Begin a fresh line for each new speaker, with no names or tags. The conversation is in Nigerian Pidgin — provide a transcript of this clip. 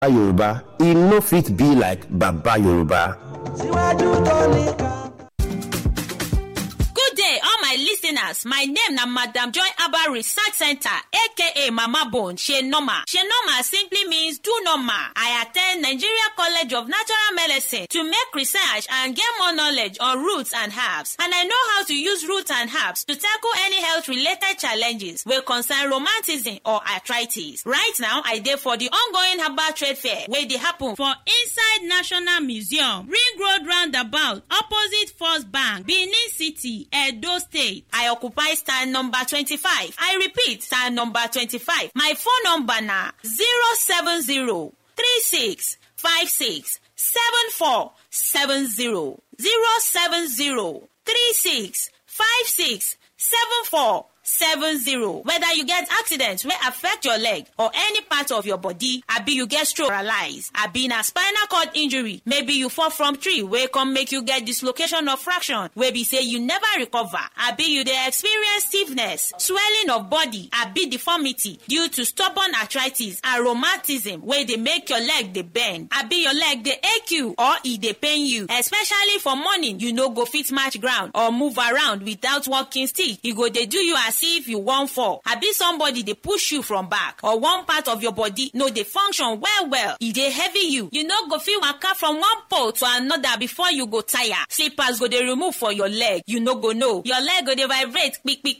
yoruba e no fit be like baba yoruba.
síwájú tó nìkan.
Good day, all my listeners. My name na Madam Joy Abba Research Center, aka Mama Bone, She Normal. She Normal simply means do normal. I attend Nigeria College of Natural Medicine to make research and get more knowledge on roots and herbs. And I know how to use roots and herbs to tackle any health-related challenges wey concern romanticism or arthritis. Right now, I dey for the ongoing herbal trade fair wey dey happen for inside National Museum, Ring Road Roundabout, opposite First Bank, Benin City, Edo State. I occupy stand number 25. I repeat, stand number 25. My phone number na 070 36 56 74 70 070 36 56 74 70 whether you get accident wey affect your leg or any part of your body abi you get stroke paralyze abi na spinal cord injury maybe you fall from tree wey come make you get dislocation of fraction wey be say you never recover abi you dey experience stiffness swelling of body abi deformity due to stubborn arthritis and rheumatism wey dey make your leg dey bend abi your leg dey ache you or e dey pain you especially for morning you no go fit match ground or move around without walking stick e go dey do you as if you wan fall abi somebody dey push you from back or one part of your body no dey function well well e dey heavy you you no go fit waka from one pole to another before you go tire slippers go dey remove for your leg you no go know your leg go dey vibrate kpikpi